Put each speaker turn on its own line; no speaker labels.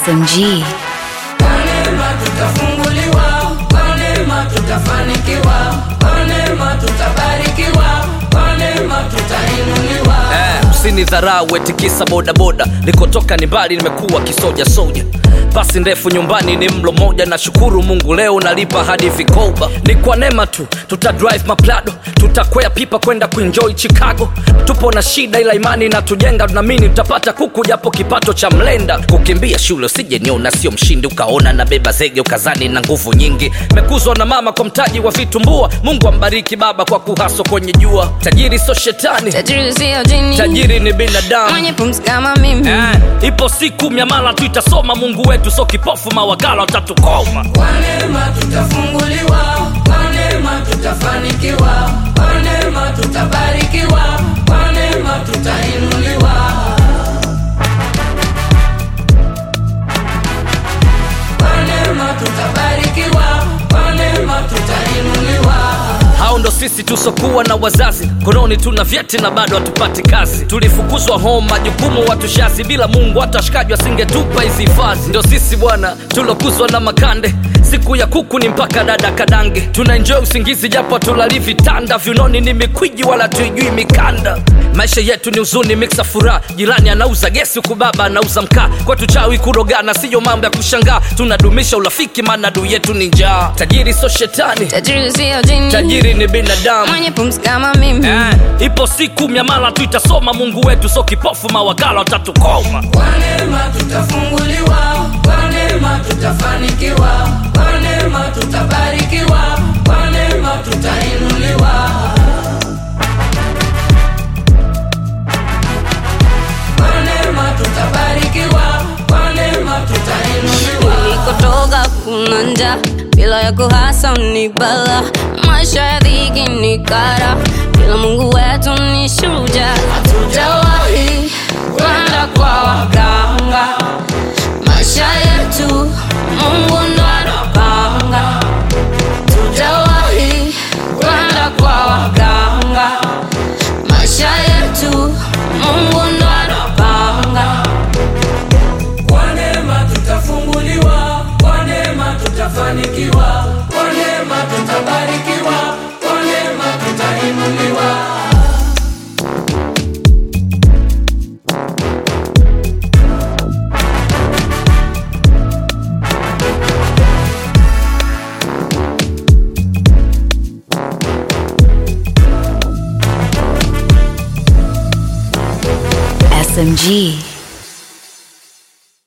SMG.
Kwa neema tutafunguliwa, kwa neema tutafanikiwa, kwa neema tutabarikiwa, kwa neema tutainuliwa.
Eh, usinidharau eti kisa bodaboda nikotoka ni mbali nimekuwa kisoja soja basi ndefu nyumbani ni mlo moja na shukuru mungu leo nalipa hadi vikoba ni kwa neema tu tuta drive maplado tutakwea pipa kwenda kuenjoy chicago tupo na shida ila imani na tujenga tunamini tutapata kuku japo kipato cha mlenda kukimbia shule usije niona sio mshindi ukaona na beba zege ukazani na nguvu nyingi mekuzwa na mama kwa mtaji wa vitumbua mungu ambariki baba kwa kuhaso kwenye jua tajiri so shetani
tajiri sio jini
tajiri ni binadamu
mwenye pumzi kama mimi
Eh, ipo siku miamala tu itasoma mungu wetu so kipofu mawakala watatukoma
Kwa neema tutafunguliwa, kwa neema tutafanikiwa, kwa neema tutabarikiwa, kwa neema tutainuliwa. Kwa neema tutabarikiwa, kwa neema tutainuliwa.
hao ndo sisi tusokuwa na wazazi kononi tuna vyeti na bado hatupati kazi tulifukuzwa home majukumu watushazi bila mungu hata washikaji wasingetupa hizi hifadhi ndo sisi bwana tulokuzwa na makande siku ya kuku ni mpaka dada kadange tunaenjoy usingizi japo tulali vitanda viunoni ni mikwiji wala tuijui mikanda maisha yetu ni uzuni miksa furaha jirani anauza gesi huku baba anauza mkaa kwetu chawi kurogana siyo mambo ya kushangaa tunadumisha urafiki maana adui yetu ni njaa tajiri so shetani
tajiri sio jini
tajiri ni binadamu
mwenye pumzi kama mimi
eh, ipo siku miamala tu itasoma mungu wetu so kipofu mawakala watatukoma
Kwa neema tutafunguliwa, kwa neema tutafanikiwa, kwa neema tutabarikiwa, kwa neema tutainuliwa. Kwa neema tutabarikiwa, kwa neema tutainuliwa.
nilikotoka kuna njaa bila ya kuhasa ni bala maisha ya dhiki ni kara bila mungu wetu ni shujaa hatujawahi kwenda kwa waganga maisha yetu mungu ndo anapanga tujawahi kwenda kwa waganga maisha yetu mungu ndo anapanga
Kwa neema tutafunguliwa, kwa neema tutafanikiwa, kwa neema tutabarikiwa, kwa neema tutainuliwa.
SMG.